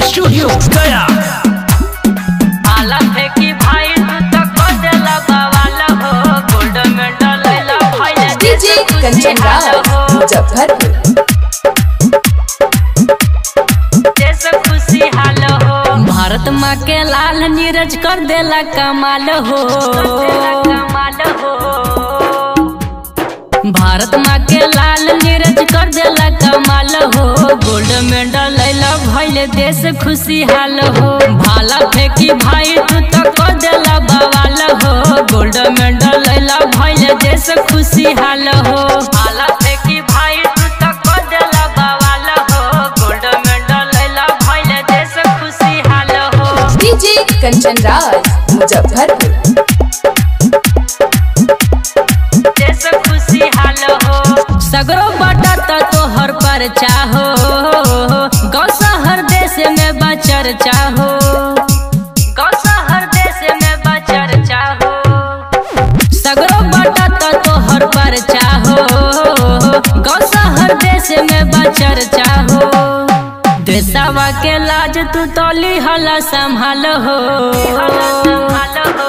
studio गया आला फेंकी भाई तू तो को देला बवाल हो गोल्ड मेडल लैला भाई डीजे कंचन राज मुजफ्फरपुर देश खुशी हाल हो भारत माँ के लाल नीरज कर देला कमाल हो कमाल हो भारत माँ के लाल नीरज कर देला कमाल हो गोल्ड मेडल लैला भैले देश खुशी हाल हो भाला फेंकी भाई तू तो को देला बवाल हो गोल्ड मेडल लैला भैले देश खुशी हाल हो भाला फेंकी भाई तू तो को देला बवाल हो गोल्ड मेडल लैला भैले देश खुशी हाल हो डीजे कंचन राज मुजफ्फरपुर देश खुशी हाल हो सगरो बटा त तोहर पर चाहो गौ शहर देश में बचर चाहो गौ शहर देश में बचर चाहो सगरो बटा त तोहर पर चाहो गौ शहर देश में बचर चाहो देशवा के लाज तू तोली हला संभाल हो संभाल हो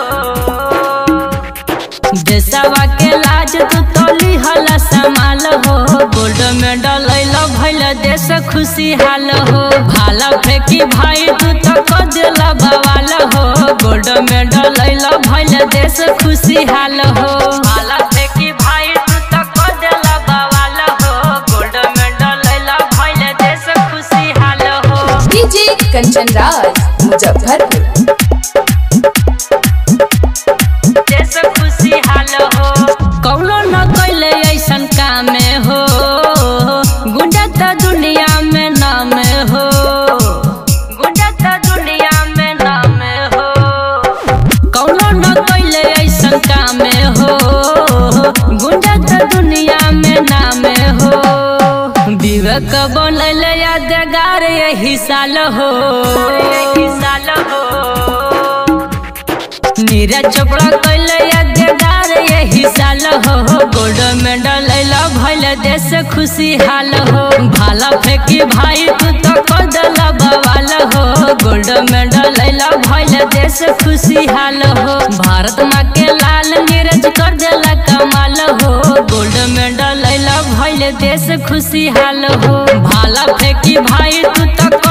देशवा के लाज तू तोली हला संभाल हो गोल्ड मेडल लैला भैल देश खुशी हाल हो भाला फेंकी भाई तू तो को देला बवाल हो गोल्ड मेडल लैला भैल देश खुशी हाल हो भाला फेंकी भाई तू तो को देला बवाल हो गोल्ड मेडल लैला भैल देश खुशी हाल हो डीजे कंचन राज मुजफ्फरपुर देश खुशी हाल हो कौनो न कैले ऐसन काम हो गुंडा त दुनिया में नाम हो गुंडा त दुनिया में नाम हो कौनो न कैले ऐसन काम हो गुंडा त दुनिया में नाम हो विवेक बनल यादगार यही साल हो यही साल हो नीरज चोपड़ा कैल यादगार यही साल हो गोल्ड मेडल लैला भैल देश खुशी हाल हो भाला फेंकी भाई तू तो को देला बवाल हो गोल्ड मेडल लैला भैल देश खुशी हाल हो भारत माँ के लाल नीरज कर देला कमाल हो गोल्ड मेडल लैला भैल देश खुशी हाल हो भाला फेंकी भाई तू तो